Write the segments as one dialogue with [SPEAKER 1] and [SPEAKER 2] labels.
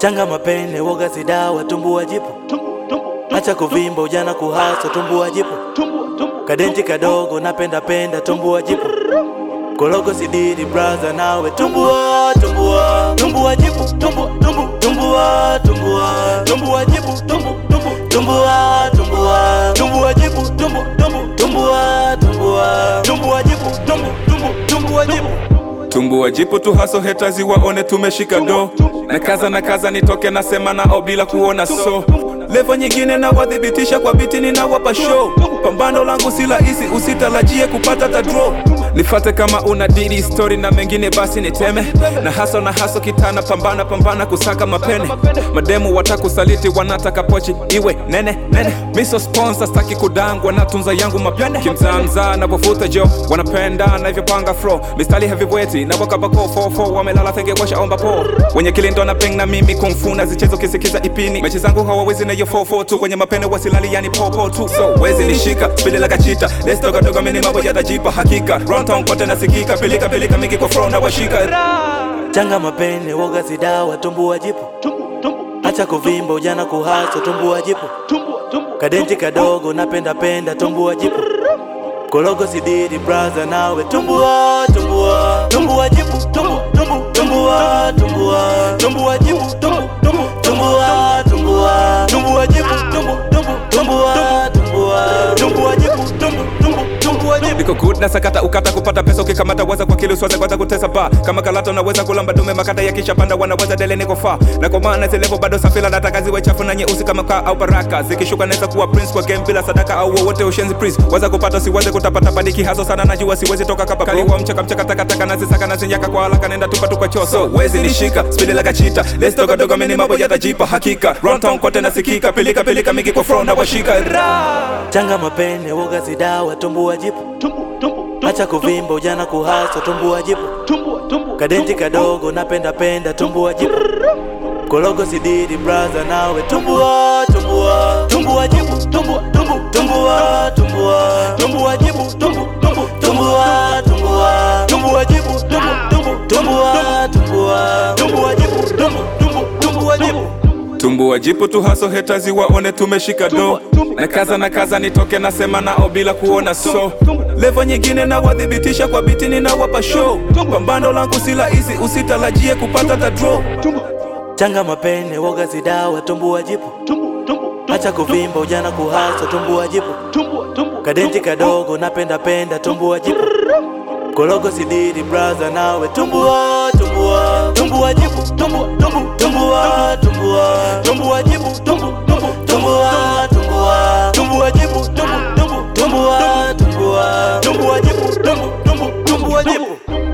[SPEAKER 1] changa mapene woga sidawa tumbua jipo acha kuvimba ujana kuhasa tumbua jipo kadenti kadogo napenda penda tumbua jipo kologo sidiri braza nawe tumbua tumbua tumbua jipo tumbua tumbua tumbua tumbua tumbua jipo tumbua tumbua tumbua tumbua tumbua jipo tumbua tumbua tumbua tumbua tumbua jipo tumbua tumbua tumbua jipo
[SPEAKER 2] tumbua jipu tu haso hetazi waone tumeshika do na kaza na kaza nitoke nasema nao bila kuona so levo nyingine na wadhibitisha kwa biti ninawapa show pambano langu si rahisi usitarajie kupata ta draw nifate kama una didi story na mengine basi niteme na haso na haso kitana pambana pambana kusaka mapene mademu watakusaliti wanataka pochi iwe nene nene miso sponsor staki kudangwa na tunza yangu mapene kimzamza navovuta jo wanapenda navyopanga fro mistali heavyweight na wakabako 44 wamelala thenge washaomba po wenye kilindo na peng na mimi kumfuna zichezo kisikiza ipini mechi zangu hawawezi na hiyo 44 tu kwenye mapene wasilali yani popo tu so wezi nishika spili la kachita let's toka dogo mini mambo yatajipa hakika Runtown kote nasikika pilika pilika mingi kwa flow na washika
[SPEAKER 1] changa mapene woga sidawa tumbua jipo acha kuvimba ujana kuhasa tumbua jipo kadenti kadogo napenda penda tumbua jipo kologo sidiri braza nawe tumbua tumbua tumbua jipo tumbua tumbua tumbua tumbua tumbua jipo tumbua tumbua tumbua tumbua tumbua jipo tumbua tumbua tumbua tumbua tumbua jipo tumbua tumbua tumbua jipo
[SPEAKER 2] niko good na sakata ukata kupata pesa ukikamata waza kwa kili uswaze kwanza kutesa ba kama kalata unaweza kulamba dume makata yakisha panda wanaweza dele niko fa na kwa maana zilevo bado safila nataka ziwe chafu na nyeusi kama kaa au baraka zikishuka naweza kuwa prince kwa game bila sadaka au wowote ushenzi prince waza kupata siweze kutapata padiki hazo sana najua siwezi toka kapa kali wa mchaka mchaka taka taka nazisaka nazinyaka kwa haraka nenda tupa tupa choso wezi nishika spidi la kachita let's toka dogo mini mambo yatajipa hakika Runtown kote nasikika pilika pilika mingi kwa front na washika Ra!
[SPEAKER 1] changa mapene woga sidawa tumbua jipo acha kuvimba ujana kuhasa tumbua jipo kadenti kadogo napenda penda tumbua jipo kologo sidiri braza nawe tumbua tumbua tumbua jipo tumbua tumbua tumbua tumbua tumbua jipo tumbua tumbua tumbua tumbua tumbua jipo tumbua tumbua tumbua tumbua tumbua jipo tumbua tumbua tumbua jipo
[SPEAKER 2] tumbua jipu tu haso hetazi waone tumeshika do na kaza na kaza nitoke nasema nao bila kuona so levo nyingine na wadhibitisha kwa biti ninawapa show pambano langu si rahisi usitarajie kupata ta draw
[SPEAKER 1] changa mapene woga sidawa tumbua jipo acha kuvimba ujana kuhasa tumbua jipo kadenti kadogo napenda penda tumbua jipo kologo sidiri braza nawe tumbua tumbua tumbua jipo tumbua tumbua tumbua tumbua tumbua jipo tumbua tumbua tumbua tumbua tumbua jipo tumbua tumbua tumbua tumbua tumbua jipo tumbua tumbua tumbua jipo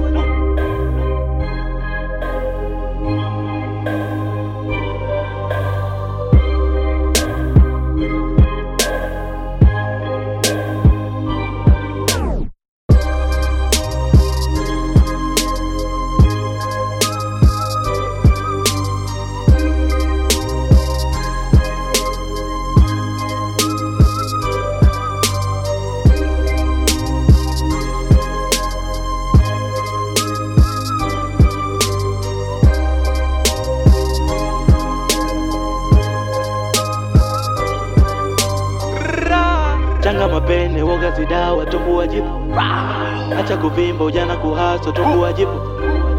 [SPEAKER 1] changa mapene woga sidawa tumbua jipo acha kuvimba ujana kuhasa tumbua jipo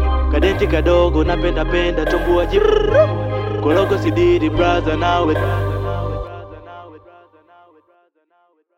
[SPEAKER 1] kadenti kadogo napenda penda tumbua jipo kologo sidiri braza nawe